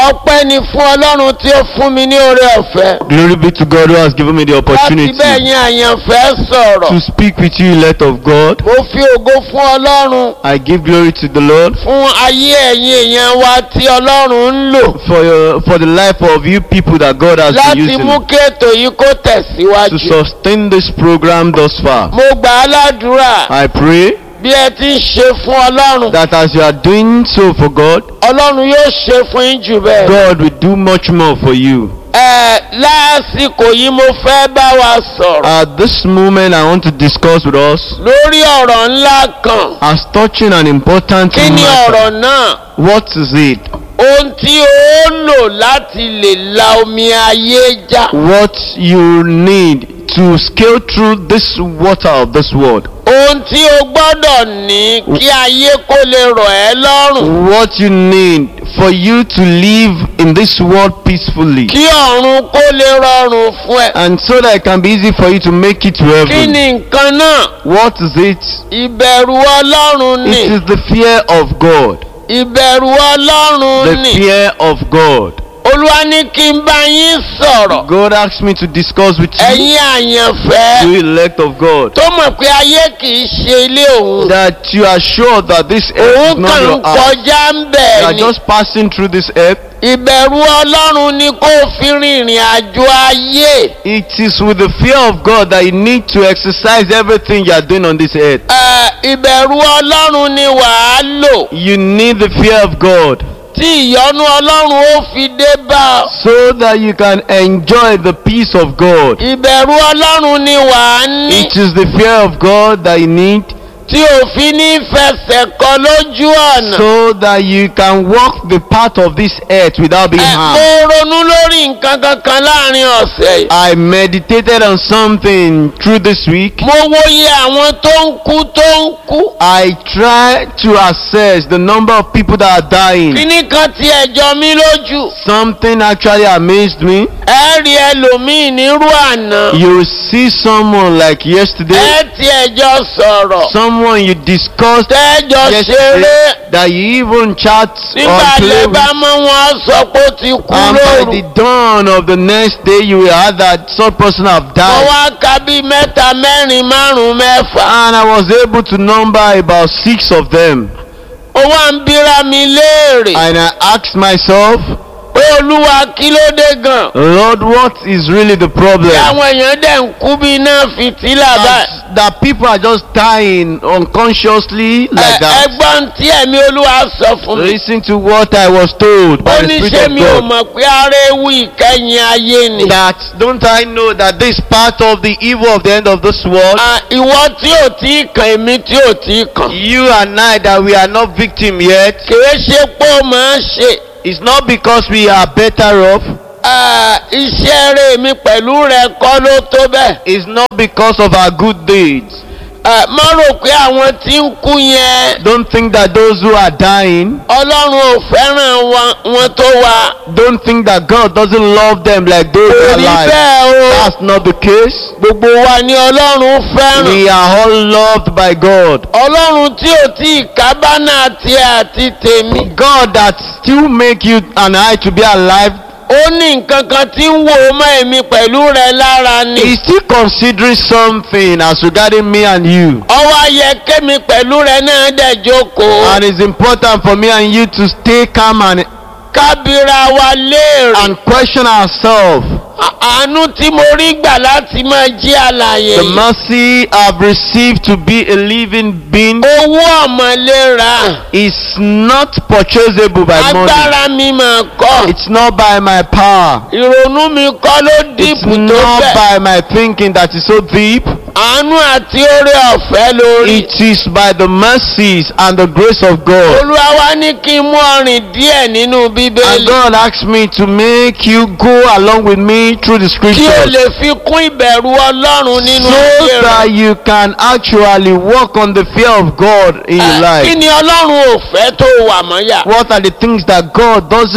ọpẹ́ ni fún ọlọ́run tí ó fún mi ní oore ọ̀fẹ́ Glory be to God who has given me the láti opportunity bẹ́ẹ̀ yín àyànfẹ́ sọ̀rọ̀ to speak with you, elect of God. mo fi ògo fún ọlọ́run I give glory to the Lord fún ayé ẹ̀yin èèyàn wa tí ọlọ́run ń lò for your, for the life of you people that God has been láti using mú kí ètò yìí kó to tẹ̀síwájú. sustain this program thus far. mo gbà á ládùúrà I pray bí ẹ ti ń ṣe fún ọlọ́run that as you are doing so for God, ọlọ́run yóò ṣe fún yín jù bẹ́ẹ̀. God will do much more for you. ẹ lásìkò yìí mo fẹ́ bá wa sọ̀rọ̀ At this moment, I want to discuss with us lórí ọ̀rọ̀ ńlá kan. as touching an important kí ni matter. ọ̀rọ̀ náà? What is it? ohun tí ó lò láti lè la omi ayé já. What you need to scale through this water of this world. ohun tí o gbọ́dọ̀ ní kí ayé kó lè rọ̀ ẹ́ lọ́rùn. What you need for you to live in this world peacefully. kí ọ̀run kó lè rọrùn fún ẹ. And so that it can be easy for you to make it to kí heaven. ni nǹkan náà? What is it? ìbẹ̀rù ọlọ́run It ni. is the fear of God. ìbẹ̀rù ọlọ́run The ni. fear of God. olúwa ní kí n bá yín sọ̀rọ̀. God asked me to discuss with you, ẹ̀yin àyànfẹ́ you elect of God, tó mọ̀ pé ayé kì í ṣe ilé òun. that you are sure that this earth is òun not kàn ń your house. kọjá ń You bẹ̀ are ni. just passing through this earth. ìbẹ̀rù ọlọ́run ni kó o fi rìnrìn àjò ayé. It is with the fear of God that you need to exercise everything you are doing on this earth. Ẹ, ìbẹ̀rù ọlọ́run ni wàá lò. You need the fear of God tí ìyọ́nú ọlọ́run ó fi dé bá ọ. so that you can enjoy the peace of God. ìbẹ̀rù ọlọ́run ni wàá ní. It is the fear of God that you need tí òfin ní fẹsẹ̀ kọ lójú ọ̀nà. so that you can walk the path of this earth without being Ẹ, mo harmed. ronú lórí nǹkan kankan láàrin ọ̀sẹ̀ yìí. I meditated on something through this week. mo wòye àwọn tó ń kú tó ń kú. I tried to assess the number of people that are dying. kíní kan ti ẹ̀jọ́ mi lójú. Something actually amazed me. ẹ rí ẹlòmíì nírú àná. You see someone like yesterday, ẹ ti ẹ̀jọ́ sọ̀rọ̀. someone you discussed tẹ́jọ́ yesterday ṣeré. that you even chat nígbà or play lè with. bá mọ́ wọn sọ pé ó ti kú And by lóru. the dawn of the next day, you will have that such person have mo died. wá ka bí mẹ́ta mẹ́rin márùn-ún mẹ́fà. And I was able to number about six of them. ó wá ń bíra mi léèrè. And I asked myself, pé olúwa kí ló dé gan. Lord, what is really the problem? tí àwọn èèyàn dẹ̀ ń kú bí iná fìtílà báyìí. That, that people are just dying unconsciously like Ẹ- that. ẹgbọ́n tí ẹ̀mí olúwa sọ fún mi. Listen to what I was told ó by the ní Spirit ṣé of mi ò God. mọ̀ pé ara ewu ìkẹyìn ayé ni. That don't I know that this part of the evil of the end of this world, À, ìwọ tí ò tí ì kàn èmi tí ò tí ì kàn. you and I, that we are not victim yet, kìí ṣe pé ó máa ń ṣe. it's not because we are better off. À, iṣẹ́ rẹ̀ mi pẹ̀lú rẹ̀ kọ́ ló tó bẹ́ẹ̀. It's not because of our good deeds. À, má rò pé àwọn tí ń kú yẹn Don't think that those who are dying, ọlọ́run ò fẹ́ràn wa- wọn tó wa. don't think that God doesn't love them like those who kò are rí alive. bẹ́ẹ̀ o. That's not the case. gbogbo wa ni ọlọ́run fẹ́ràn. We are all loved by God. ọlọ́run tí ò tí ì kábánà tiẹ̀ àti tèmi. God that still make you and I to be alive ó ní nǹkan kan tí ń wò ó mọ́ èmi pẹ̀lú rẹ lára ni. is still considering something as regarding me and you. ọwọ́ ayẹ kémi pẹ̀lú rẹ náà dẹ̀ jókòó. And it's important for me and you to stay calm and, kábíra wa léèrè. and question ourselves. À- àánú tí mo rí gbà láti máa jí àlàyé. The mercy I've received to be a living being owó ọ̀mọ̀lera. is not purchasable by money. agbára mi mà kọ́. It's not by my power. ìrònú mi kọ́ ló It's dìbò tó not bẹ́ẹ̀. by my thinking that is so deep. àánú àti oore ọ̀fẹ́ lórí. It is by the mercies and the grace of God. olúwa wa ní kí n mú ọrìn díẹ̀ nínú And bíbélì. God asked me to make you go along with me through the kí o scriptures lè fi kún ìbẹ̀rù ọlọ́run nínú so ayé that rẹ. you can actually walk on the fear of God in your Eh, kí life. ni ọlọ́run ò fẹ́ tó wà mọ́yà. What are the things that God doesn't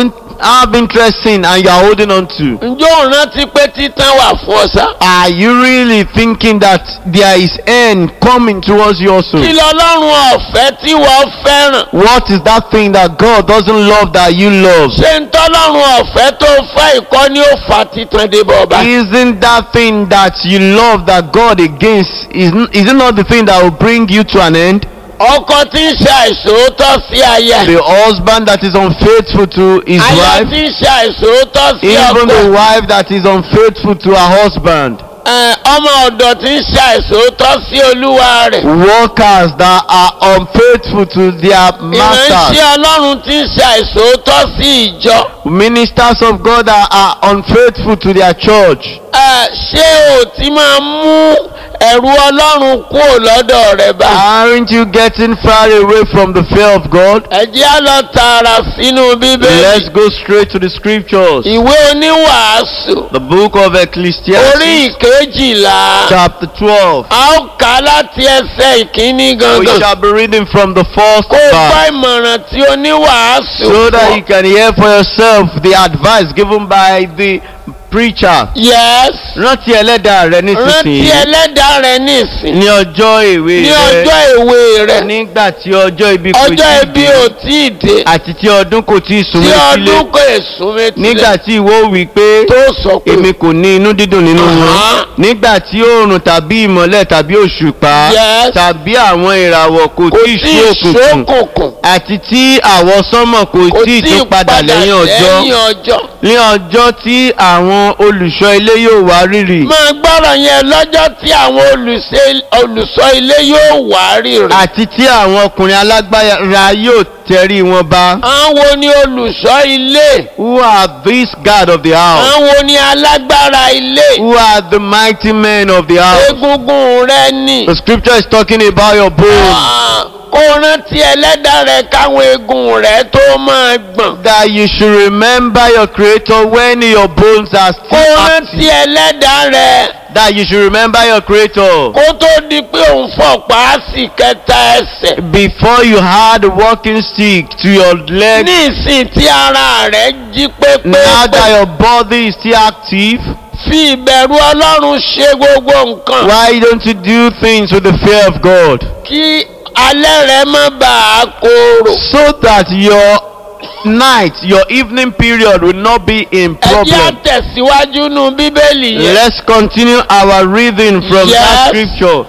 have interest in and you are holding on to? ǹjẹ́ ò rántí pé títàn wà fún ọ sá. Are you really thinking that there is end coming towards you also? kí lọ́lọ́run ọ̀fẹ́ tí wọ́n fẹ́ràn. What is that thing that God doesn't love that you love? ṣé ń tọ́lọ́run ọ̀fẹ́ tó fẹ́ ìkọ́ ni ó fa títàn dé bọ̀ ọba. Isn't that thing that you love that God against is, is it not the thing that will bring you to an end? ọkọ tí ń ṣe àìsòótọ́ sí aya. The husband that is unfaithful to his aya wife, tí ń ṣe àìsòótọ́ sí even the ọkọ. wife that is unfaithful to her husband, Ẹ, ọmọ ọ̀dọ̀ tí ń ṣe àìsòótọ́ sí olúwa rẹ̀. workers that are unfaithful to their masters, ìránṣẹ́ ọlọ́run tí ń ṣe àìsòótọ́ sí ìjọ. ministers of God that are unfaithful to their church. Ẹ, ṣé o ti máa mú ẹ̀rù ọlọ́run kúrò lọ́dọ̀ rẹ̀ bá. Aren't you getting far away from the fear of God? ẹ jẹ́ á lọ tààrà sínú bíbélì. Let's go straight to the scriptures. ìwé oníwàásù The book of orí Ecclesiastes, ìkejìlá. chapter 12. a ó kà á láti ẹsẹ̀ ìkíní We gangan. shall be reading from the first kó o gbọ́ verse ìmọ̀ràn tí oníwàásù so that fún you ọ. can hear for yourself the advice given by the preacher. yes Rántí ẹlẹ́dàá rẹ rántí nísinsìnyí ẹlẹ́dàá rẹ nísìn. ní ọjọ́ èwe ní rẹ ọjọ́ èwe rẹ. nígbà tí ọjọ́ ibi kò ọjọ́ tí ì ibi dé ò tí ì dé. àti tí ọdún kò tí ì tí súnmọ́ sílé ọdún kò èsùn méjì. nígbà tí ìwọ wí pé tó sọ pé. èmi kò ní inú dídùn nínú wọn Aha. nígbà tí oòrùn tàbí ìmọ̀lẹ̀ tàbí òṣùpá Yes. tàbí àwọn ìràwọ̀ kò kò tí ì tí sú ì òkùnkùn ṣókùnkùn. àti tí àwọ̀ sánmọ̀ kò kò tí ì tún padà lẹ́yìn ọjọ́ lẹ́yìn ọjọ́. ní ọjọ́ tí àwọn olùṣọ́ ilé yóò wá rírì máa gbọ́rọ̀ yẹn lọ́jọ́ tí àwọn olùṣe- olùṣọ́ ilé yóò wá rírì. àti tí àwọn ọkùnrin alágbára yóò tẹrí wọn bá. àwọn ni olùṣọ́ ilé. Who are these God of the house? àwọn ni alágbára ilé. Who are the mighty men of the house? egungun rẹ ni. The scripture is talking about your bones. Ah, kó rántí ẹlẹ́dàá rẹ káwọn egun rẹ tó máa gbọ̀n. That you should remember your creator when your bones are kó still rántí active. ẹlẹ́dàá rẹ That you should remember your creator kó tó di pé òun fọ̀pá sí kẹta ẹsẹ̀. before you had a walking stick to your leg. ní ìsìn tí ara rẹ jí Now that pépé your body is still active, fi ìbẹ̀rù ọlọ́run ṣe gbogbo nǹkan. why don't you do things with the fear of God? kí alẹ́ rẹ má bàa korò. So that your night, your evening period will not be in ẹ jẹ́ problem. àtẹ̀síwájú nù bíbélì yẹn. Let's continue our reading from that Yes. scripture.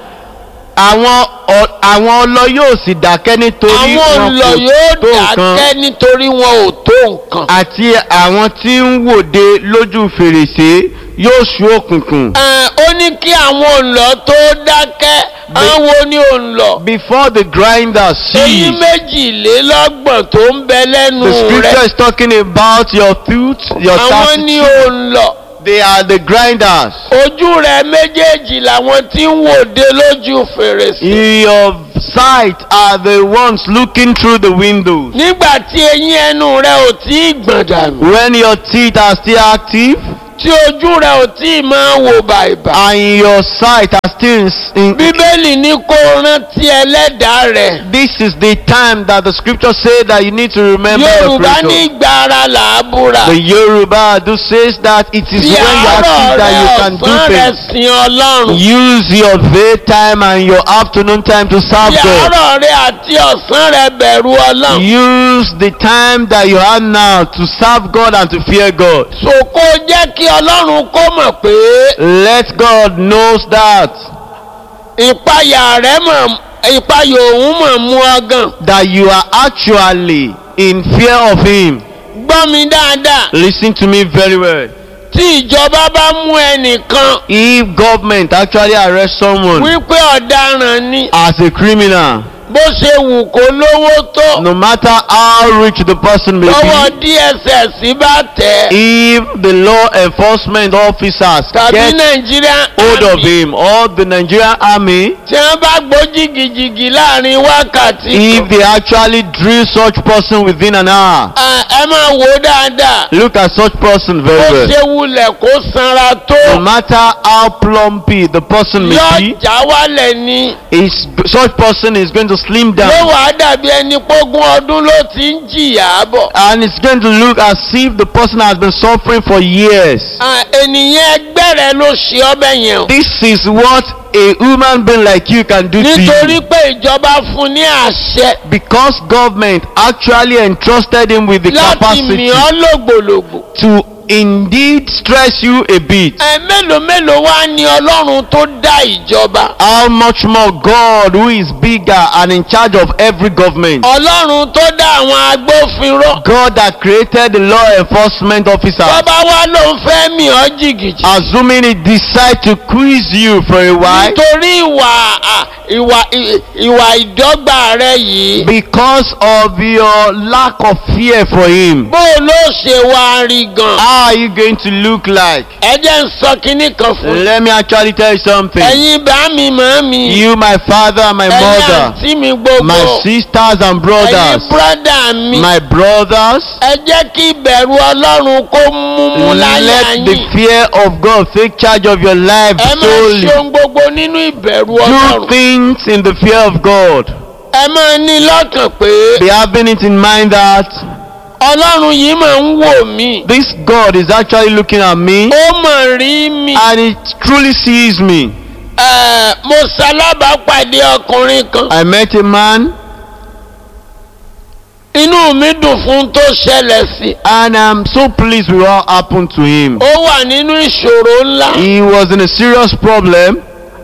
Àwọn ọ- àwọn ọlọ yóò sì dákẹ́ nítorí àwọn wọn olọ kò yóò tó nǹkan dákẹ́ nítorí wọn ò tó nǹkan. àti àwọn tí ń wòde lójú fèrèsé yóò ṣú òkùnkùn. Ẹ, ó ní kí àwọn òǹlọ tó dákẹ́ àwọn ní òǹlọ. Before the grinder èyí cease, méjìlélọ́gbọ̀n tó ń bẹ lẹ́nu the scripture rẹ̀ is talking about your tooth, your àwọn ní tattoo. òǹlọ. They are the grinders. ojú rẹ̀ méjèèjì làwọn tí ń wòde lójú fèrèsé. Your sight are the ones looking through the windows. nígbà tí eyín ẹnu rẹ̀ ò tí ì gbọ̀n dànù. When your teeth are still active tí ojú rẹ̀ ò tí ì máa wò bàìbà. and your sight are still in, in bíbélì ní kó rántí ẹlẹ́dàá rẹ̀. this is the time that the scripture say that you need to remember your yorùbá ní creator. ìgbà ara làábùrà. The Yoruba do says that it is fi when you are àárọ̀ active that you rẹ̀ can do ọ̀sán rẹ̀ things. sin ọlọ́run. Use your daytime and your afternoon time to serve fi God. àárọ̀ rẹ̀ àti ọ̀sán rẹ̀ bẹ̀rù ọlọ́run. Use the time that you have now to serve God and to fear God. sòkò jẹ́ kí ọlọ́run kó mọ̀ pé Let God knows that ìpayà rẹ̀ mọ̀ ìpayà òun mọ̀ mú ọgàn. that you are actually in fear of Him. gbọ́ mi dáadáa. Listen to me very well. tí ìjọba bá mú ẹnìkan If government actually arrest someone wípé ọ̀daràn ni as a criminal, bó ṣe wù kó lówó tó no matter how rich the person may lọ́wọ́ be, dss bá tẹ̀ ẹ́ if the law enforcement officers tàbí get nàìjíríà hold of him or the Nigerian army, tí wọ́n bá gbó jìgìjìgì láàrin wákàtí if kan. they actually drill such person within an hour, Ẹ- ẹ máa wò ó dáadáa look at such person bó very well. ṣe wulẹ̀ kó sanra tó No matter how plumpy the person may yóò be, já wálẹ̀ ni is such person is going to slim ló down. wàá dàbí ẹni pógún ọdún ló ti ń jìyà bọ̀. And it's going to look as if the person has been suffering for years. À, ènìyàn ẹgbẹ́ rẹ ló ṣe ọbẹ̀ yẹn o. This is what a human being like you can do to nítorí you. pé ìjọba fún ní àṣẹ Because government actually entrusted him with the láti capacity mì ọ́ lògbòlògbò. to indeed stress you a bit. ẹ mélòó mélòó wá ní ọlọ́run tó dá ìjọba. How much more God, who is bigger and in charge of every government, ọlọ́run tó dá àwọn agbófinró. God that created the law enforcement officer, bàbá wa ló ń fẹ́ mì ọ́ jìgìjì. assuming he decide to quiz you for a while nítorí ìwà à, ìwà ì- ìwà ìdọ́gba rẹ yìí. because of your lack of fear for him. bó o ló ṣe wá rí gan. How are you going to look like? ẹ jẹ́ ń sọ kinní kan fún yín. Let me actually tell you something. ẹ̀yin bá mi màá mi. You, my father, and my ẹ̀yin mother, àǹtí mi gbogbo. my sisters and ẹ̀yin brothers, brọ́dà mi. my brothers, ẹ jẹ́ kí ìbẹ̀rù ọlọ́run kó múmú láyà let the yín. fear of God take charge of your life ẹ máa solely. ṣe ohun gbogbo nínú ìbẹ̀rù Do ọlọ́run. things in the fear of God. ẹ máa ní lọ́kàn pé Be having it in mind that ọlọ́run yìí máa ń wò mí. this God is actually looking at me ó mọ̀ rí mi. and He truly sees me. Ẹ, mo ṣalábàápàdé ọkùnrin kan. I met a man inú mi dùn fún tó ṣẹlẹ̀ sí. and I'm so pleased with what happened to him. ó wà nínú ìṣòro ńlá. He was in a serious problem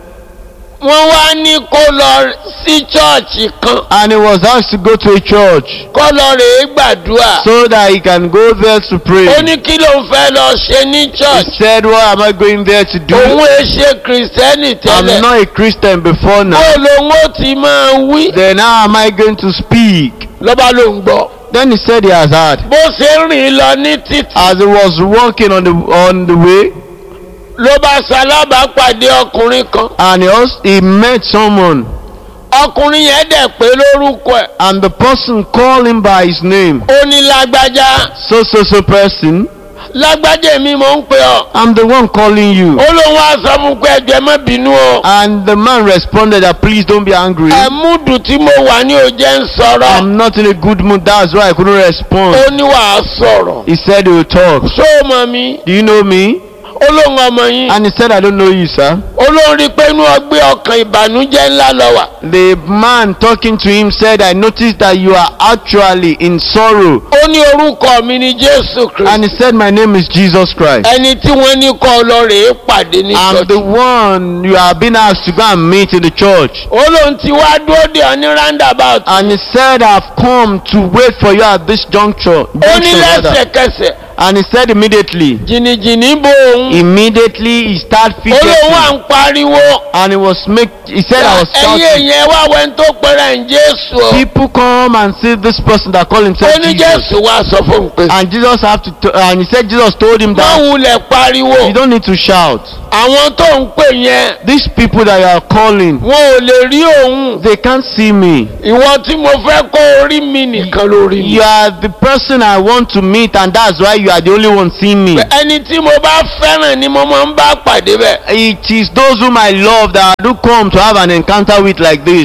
wọ́n wá ní kó lọ sí chọ́ọ̀chì kan. and he was asked to go to a church kó lọ rèé gbàdúrà. so that he can go there to pray. ó ní kí ló ń fẹ́ lọ ṣe ní He church. said, What am I going there to do? òun ẹ ṣe kìrìsìtẹ́nì I'm tẹ́lẹ̀. not a Christian before bó now. lòun ó ti máa wí. Then how am I going to speak? lọ́ba ló ń gbọ́. Then he said he has heard. bó ṣe ń rìn lọ ní títì. As he was walking on the on the way, ló bá ṣalábàápàdé ọkùnrin kan. and he also he met someone, ọkùnrin yẹn dẹ̀ pé lórúkọ ẹ̀. and the person called him by his name. ó ní lágbájá. So so so person, lágbájá mi mò ń pè ọ́. I'm the one calling you. ó lóun wá sọ fún pé ẹjọ́ ẹ má bínú o. And the man responded that please don't be angry. ẹ̀múdù tí mo wà ní òjẹ́ ń sọ̀rọ̀. I'm not in a good mood. That's why I couldn't respond. ó ní wàá sọ̀rọ̀. He said he will talk. ṣó o mọ̀ mi? Do you know me? ó lóun ọmọ yín. And he said I don't know you, sir. ó lóun rí i pé inú ọgbẹ́ ọkàn ìbànújẹ́ ńlá lọ wà. The man talking to him said, I noticed that you are actually in sorrow. ó ní orúkọ mi ní jésù And kristu. he said, My name is Jesus Christ. ẹni tí wọ́n ní kọ́ lọ rèé pàdé ní I'm the ṣọ́ọ̀ṣì. one you have been asked to go and meet in the church. ó lóun ti wá dúró dè ọ́ ní roundabout. And he said, I've come to wait for you at this juncture. ó ní junction rather." lẹ́sẹ̀kẹsẹ̀ And he said immediately. jìnnìjìnnì bo òun. Immediately he started ó lóun wà fidgeting. ń pariwo. And he was make he said I was ẹ̀yin shouting. èèyàn wá wẹ́n tó pẹ́rẹ́ ń jésù o. People come and see this person that call himself ó ní Jesus. jésù wá sọ fún un pé. And Jesus have to t- and he said Jesus told him má that wulẹ̀ pariwo. you don't need to shout. àwọn tó ń pè yẹn These people that you are calling, wọn ò lè rí òun. they can't see me. ìwọ tí mo fẹ́ kó orí mi nìkan lórí mi. You are the person I want to meet, and that's why you are the only one seeing me. ẹni tí mo bá fẹ́ràn ni mo máa ń bá pàdé bẹ́ẹ̀. It is those whom I love that I do come to have an encounter with like this.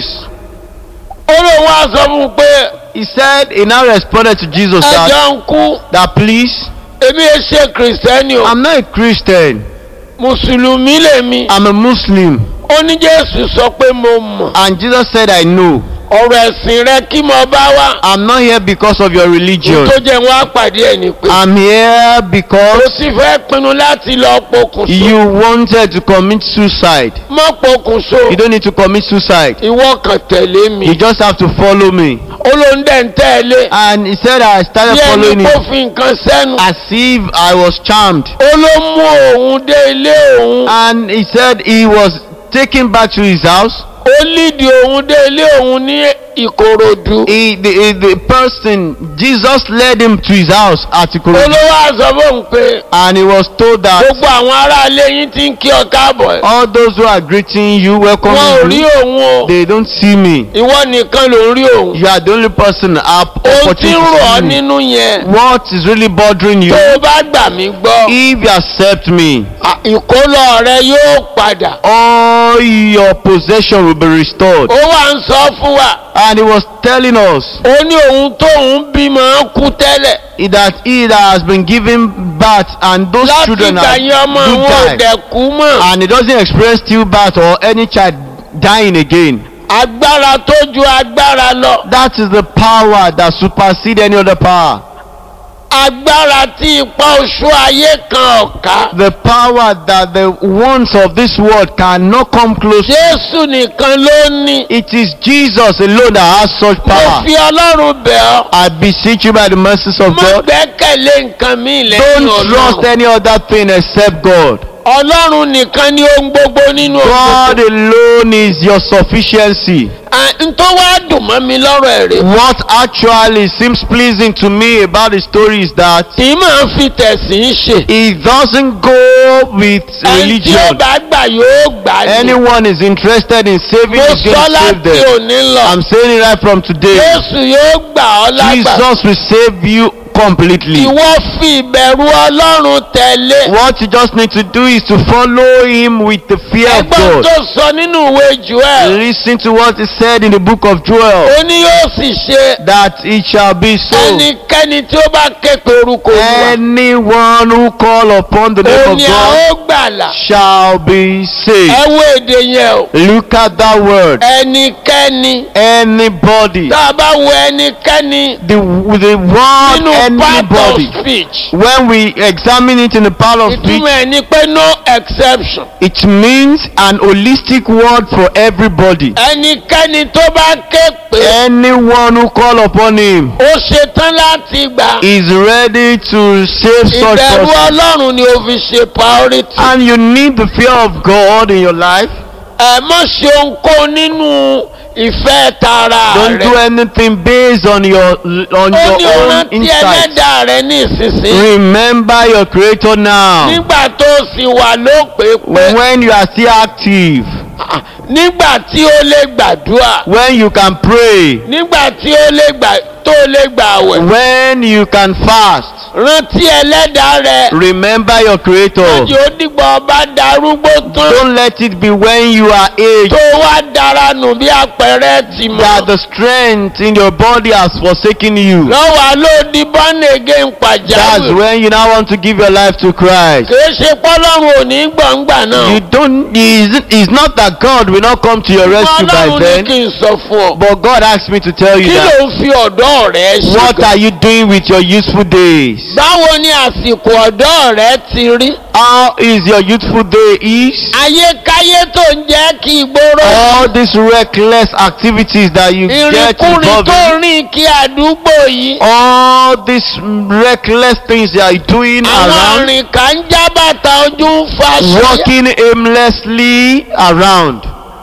ó lóun wá sọ fún un pé He said, he now responded to Jesus that, ẹjọ́ ń kú that please, èmi ẹ ṣe kìrìsìtẹ́nì o I'm not a Christian, mùsùlùmí lèmi. I'm a Muslim. ó ní jésù sọ pé mo mọ̀ And Jesus said, I know. ọ̀rọ̀ ẹ̀sìn rẹ kí mo bá wá. I'm not here because of your religion. tó jẹ́ wọn á pàdé ẹ̀ ní pé. I'm here ó because sì fẹ́ pinnu láti lọ pokùnso. you wanted to commit suicide. mọ́ pokùnso. You don't need to commit suicide. ìwọ kan tẹ̀lé mi. You just have to follow me. ó ló ń dẹ̀ ń tẹ̀lé. And he said I started bí ẹni following kó him fi nǹkan sẹ́nu. as if I was charmed. ó ló mú òun dé ilé òun. And he said he was taken back to his house. ó lídìí òun dé ilé òun ní ìkòròdú. He, the, the person, Jesus led him to his house at Ikorodu. olówó aṣọ fóun pé And he was told that gbogbo àwọn aráalé yín ti ń kí ọ káàbọ̀. all those who are greeting you, wọn ò welcoming rí you, òun o. they don't see me. ìwọ nìkan ló ń rí òun. You are the only person have ohun tí opportunity ń to rọ̀ ọ́ see me. nínú yẹn. What is really bothering you? tó o bá gbà mí gbọ́. If you accept me, à- ìkólọ rẹ yóò padà. all your possession will be restored. ó wà ń sọ fún wa. And he was telling us ó ní òun tóun bímọ kú tẹ́lẹ̀ that he that has been given birth and those láti children ìgbà are, yẹn ọmọ do òun ò die. dẹ̀ kú mọ́ And he doesn't experience stillbirth or any child dying again. agbára tó ju agbára lọ That is the power that supersedes any other power. agbára tí ipa oṣù ayé kan ọ̀ka The power that the ones of this world cannot come close to. jésù nìkan ló ní It is Jesus alone that has such mo power. fi ọlọ́run bẹ̀ ọ́ I beseech you by the mercies of má God. gbẹ́kẹ̀lé nǹkan mi lẹ́yìn Don't trust ọlọ́run any other thing except God. ọlọ́run nìkan ni ohun gbogbo nínú God òkùnkùn alone is your sufficiency. n tó wá dùn mọ́ mi lọ́rọ̀ ẹ̀ rè What actually seems pleasing to me about the story is that tí màá fi tẹ̀sìn ṣe it doesn't go with ẹni tí ó religion. bá gbà yóò gbà ní Anyone is interested in saving mo is going sọ to save láti them. òní lọ I'm saying it right from today. jésù yóò gbà ọ́ lágbà Jesus will save you completely. ìwọ fi ìbẹ̀rù ọlọ́run tẹ̀lé What you just need to do is to follow him with the fear of ẹgbọ́n God. tó sọ nínú ìwé joel Listen to what is said in the book of Joel ó ní yóò sì ṣe that it shall be so. ẹnikẹ́ni tí ó bá ké pe orúkọ olúwa Anyone who call upon the name ó of ní a God ó gbàlà shall be ẹ saved. wo èdè yẹn o Look at that word. ẹnikẹ́ni Anybody. tá a bá wo ẹnikẹ́ni The, the word nínú part of anybody. speech When we examine it in the part of speech, ìtumọ̀ ẹ̀ ni pé no exception it means an holistic word for everybody. ẹnikẹ́ni tó bá ké pé Anyone who call upon him ó ṣetán láti gbà is ready to save such ìbẹ̀rù person. ọlọ́run ni ó fi ṣe priority And you need the fear of God in your life. ẹ má ṣe ohunkóhun nínú ìfẹ́ tara Don't do rẹ anything based on your on ó your ní own rántí insight. ẹlẹ́dàá rẹ ní ìsinsìnyí Remember your creator now. nígbà tó sì wà lópè pé When you are still active, nígbà tí ó lè gbàdúrà when you can pray, nígbà tí ó lè gbà tó lè gbà wẹ̀ when you can fast. rántí ẹlẹ́dàá rẹ Remember your creator. lọ́jọ́ ó dìgbà ọba darúgbó tán Don't let it be when you are aged tó wá dára nù bí àpẹẹrẹ tì that mọ́ the strength in your body has forsaken you. lọ́wọ́ ló di born again That's pàjáwìrì when you now want to give your life to Christ. kìí ṣe pọ́lọ́run ò ní gbọ̀ngbà náà You don't. It's, it's not that God will not come to your rescue by ọlọ́run ní then, kí n sọ fún ọ but God asked me to tell you kí that. ló ń fi ọ̀dọ́ rẹ ṣe What gan? are you doing with your useful days? báwo ni àsìkò ọ̀dọ́ rẹ ti rí How is your youthful day is? ayékáyé tó ń jẹ́ kí ìgboro All these reckless activities that you get ìrìnkúrìn involved tó in, rìn kí àdúgbò yìí all these reckless things you are doing àwọn around, àrìnká ń já bàtà ojú ń fa ṣíyá walking aimlessly around.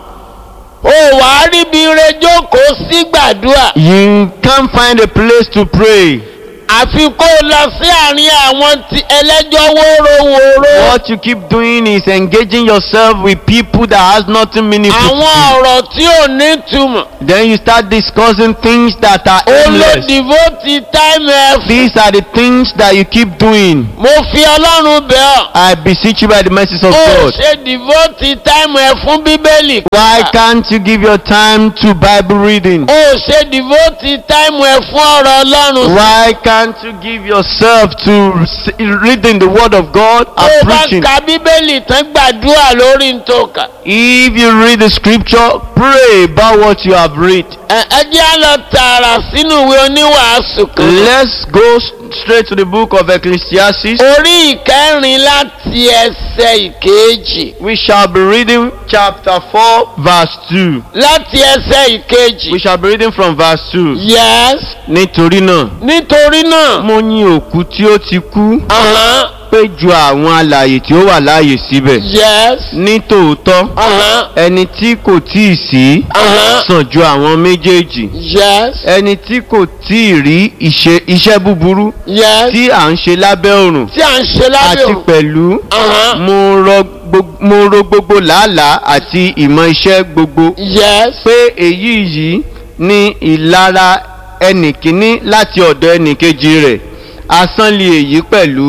ó wàá ríbi ire jókòó sí gbàdúrà You can't find a place to pray. àfi kó o lọ sí àárín àwọn tí ẹlẹ́jọ́ wórówóró What you keep doing is engaging yourself with people that has nothing meaningful to àwọn you. ọ̀rọ̀ tí ò ní túmọ̀ Then you start discussing things that are ó ló aimless. devote time ẹ fún. These are the things that you keep doing. mo fi ọlọ́run bẹ̀ ọ́ I beseech you by the mercies of ó God. ṣe devote time ẹ fún bíbélì Why kíkà. can't you give your time to Bible reading? ó ṣe devote time ẹ fún ọ̀rọ̀ ọlọ́run Why can't you give yourself to s- reading the Word of God tó and o bá preaching? ka bíbélì tán gbàdúrà lórí ntòkà If you read the scripture, pray about what you have read. ẹ ẹ jẹ́ á lọ tààrà sínú ìwé oníwàásù kan Let's go s- straight to the book of Ecclesiastes. orí ìkẹrin láti ẹsẹ̀ ìkejì We shall be reading chapter 4, verse 2. láti ẹsẹ̀ ìkejì We shall be reading from verse 2. yes Nítorí náà, nítorí náà mo yin òkú tí ó ti kú ahán, pé ju àwọn alààyè tí ó wà láàyè síbẹ̀. yes Ní tòótọ́, ahán, ẹni tí kò tíì sí ahán, sàn ju àwọn méjèèjì. yes Ẹni tí kò tíì rí ìṣe iṣẹ́ búburú yes tí à ń ṣe lábẹ́ òrùn. tí à ń ṣe lábẹ́ Àti òun. pẹ̀lú Ahán, mo rọ gbog- mo ro gbogbo làálàá àti ìmọ̀ iṣẹ́ gbogbo yes pé èyí yìí ní ìlara ẹnìkíní láti ọ̀dọ̀ ẹnìkejì rẹ̀ asán lè èyí pẹ̀lú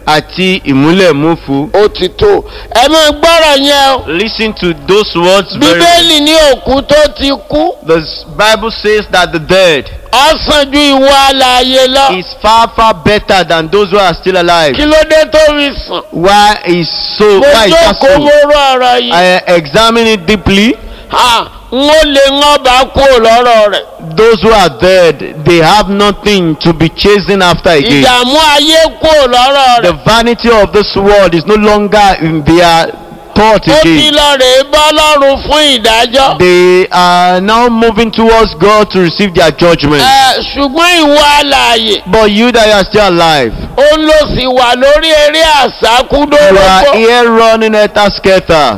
àti ìmúlẹ̀múfu. ó ti tó ẹ máa gbọ́rọ̀ yẹn o Listen to those words very well. bíbélì ní òkú tó ti kú The Bible says that the dead ọ̀sán ju ìwọ alààyè lọ is far far better than those who are still alive. kí ló dé tó fi sàn Why is so? mo Why is that jókòó mo so? rọ ọ̀rọ̀ yìí I examine it deeply. ha n ó lè ń ọba kúrò lọ́rọ̀ rẹ̀ Those who are dead, they have nothing to be chasing after again. ìdààmú ayé kúrò lọ́rọ̀ The rẹ̀ vanity of this world is no longer in their thought ó ti again. lọ rèé bọ́ lọ́rùn fún ìdájọ́ They are now moving towards God to receive their judgment. ẹ ṣùgbọ́n ìwọ alààyè But you that are still alive, ó ló sì wà lórí eré you are àsákúdórógbó here running at a scatter.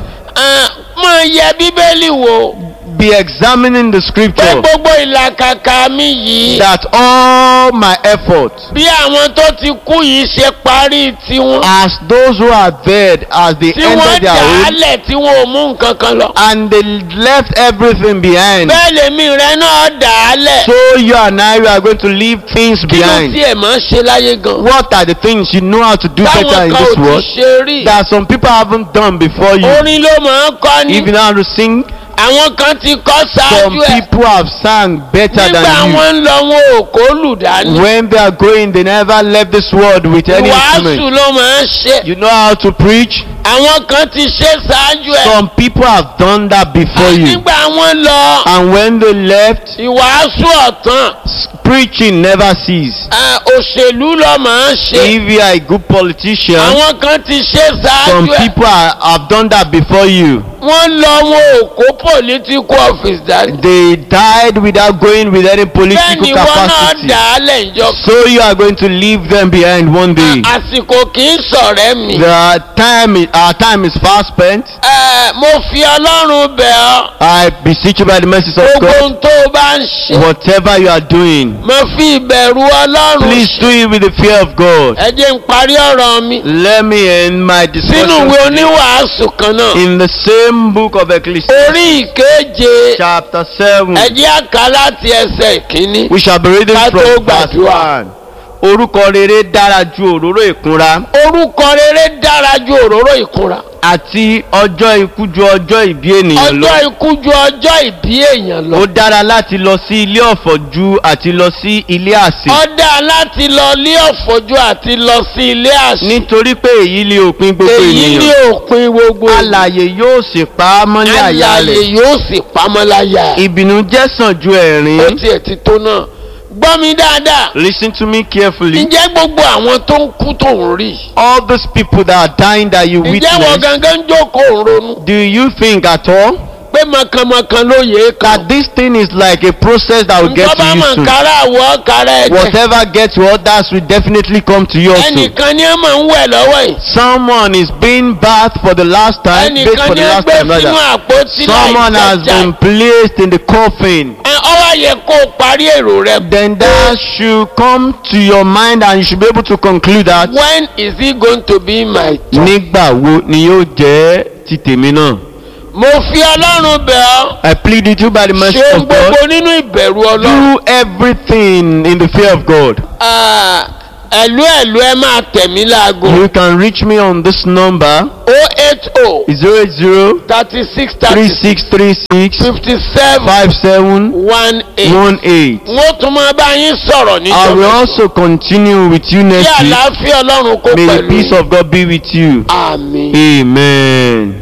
máa yẹ bíbélì wò Be examining the pé scripture gbogbo ìlàkàkà mi yìí that all my efforts, bí àwọn tó ti kú yìí ṣe parí tiwọn as those who are dead, as they tí wọ́n ended dà their á own, lẹ̀ tí wọ́n ò mú nǹkan kan lọ. and they left everything behind. bẹ́ẹ̀ lèmi rẹ náà dà á lẹ̀. So you and I we are going to leave things kí ló behind. tiẹ̀ máa ń ṣe láyé gan. What are the things you know how to do better táwọn in kan ò this ti world ṣe rí. that some people haven't done before you? orin ló máa ń kọ́ ni. If you know how to sing, àwọn kan ti kọ́ some ṣáájú ẹ̀. people have sang better nígbà than wọn ń lọ wọn ò kó lù you. dání. When they are going, they never left this world with any ìwàásù instrument. ló máa ń ṣe. You know how to preach? àwọn kan ti ṣe ṣáájú ẹ̀. Some people have done that before you. nígbà wọn lọ And when they left, ìwàásù ọ̀tàn s- preaching never ceased. ẹ, òṣèlú ló máa ń ṣe. If you are a good politician, àwọn kan ti ṣe some ṣáájú ẹ̀. people are, have done that before you. wọ́n lọ wọn ò kó political office dání. They died without going with any bẹ́ẹ̀ political ni wọ́n náà capacity. dà á lẹ̀ ìjọ. So you are going to leave them behind one day. àsìkò kì í sọ̀rẹ́ mi. The time is, our time is fast spent. ẹ mo fi ọlọ́run bẹ̀ ọ́. I beseech you by the mercies of gbogbo God, ohun tó o bá ń ṣe. whatever you are doing, mo fi ìbẹ̀rù ọlọ́run please ṣe. do it with the fear of God. ẹ jẹ́ n parí ọ̀rọ̀ mi. Let me end my sínú discussion ìwé oníwàásù kan náà. in the same book of Ecclesiastes, orí ìkeje. chapter 7. ẹ jẹ́ àká láti ẹsẹ̀ ìkíní. We shall be reading Ká tó from verse gbàdúrà. 1. Orúkọ rere dára ju òróró ìkunra orúkọ rere dára ju òróró ìkunra. àti ọjọ́ ikú ju ọjọ́ ìbí ènìyàn lọ. ọjọ́ ikú ju ọjọ́ ìbí èèyàn lọ. ó dára láti lọ sí ilé ọ̀fọ̀ ju àti lọ sí ilé àsè. ọ̀dà láti lọ ilé ọ̀fọ̀jú àti lọ sí ilé àṣì. nítorí pé èyí ni òpin gbogbo èyí ní ènìyàn. òpin gbogbo alàyè yóò sì pa á mọ́lẹ̀ àyà alàyè rẹ̀. yóò sì pamọ́ láyà. ìbínú jẹ́ sàn ju ó ẹ̀rín. tiẹ̀ ti tó náà. gbọ́ mi dáadáa. listen to me carefully. ǹjẹ́ gbogbo àwọn tó ń kú tó ń rí. all those people that are dying that you ǹjẹ́ wọ́n witness. gangan ń jókòó ń ronú. do you think at all pé mọ̀kànmọ̀kàn ló yẹ é that kan. this thing is like a process that will get nǹkan to bá you mọ̀ soon? kára àwọ̀ kára ẹ̀jẹ̀. whatever gets to others will definitely come to you also. ẹnìkan ni ẹ máa ń wẹ̀ lọ́wọ́ yìí. Someone is being bathed for the last time, bathed ẹnìkan for ni the ẹ last gbé time sínú rather. àpótí Someone has láì been jẹjà. placed in the coffin. ẹ ọwọ́ yẹ kó o parí èrò rẹ. Then that should come to your mind and you should be able to conclude that when is he going to be my turn. nígbà wo ni yóò jẹ́ ti tèmi náà. mo fi ọlọ́run bẹ̀ ọ́. I plead with you by the mercy ṣe of God. gbogbo nínú ìbẹ̀rù ọlọ́run. Do everything in the fear of God. Ah, ẹ̀lú ẹ̀lú ẹ máa tẹ̀mí láago. You can reach me on this number o eight o 080 thirty six thirty six 3636 fifty seven 5718. one eight. wọ́n tún máa bá yín sọ̀rọ̀ I will níjọba. also continue with you kí next week. àlàáfíà ọlọ́run kó May the pẹ̀lú. peace of God be with you. àmín. Amen.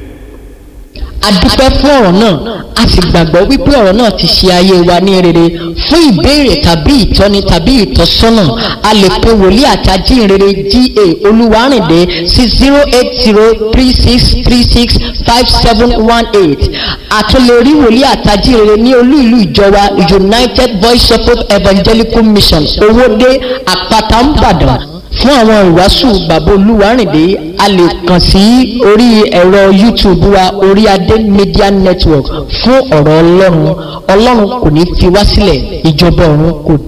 a dúpẹ́ fún ọ̀rọ̀ náà a sì gbàgbọ́ wípé ọ̀rọ̀ náà ti ṣe ayé wa ní rere fún ìbéèrè tàbí ìtọ́ni tàbí ìtọ́sọ́nà a lè pe wòlíì àti ajínrere ga olúwarìndé sí zero eight zero three six three six five seven one eight àtúnlẹ̀rí wòlíì àti ajínrere ní olú ìlú ìjọba united voice of hope evangelical mission owóde àpáta ńbàdàn fún àwọn ìwàásù bàbá olúwarìndé a lè kàn sí orí ẹ̀rọ youtube wa orí adé media network fún ọ̀rọ̀ ọlọ́run ọlọ́run kò ní fi wá sílẹ̀ ìjọba ọ̀run kò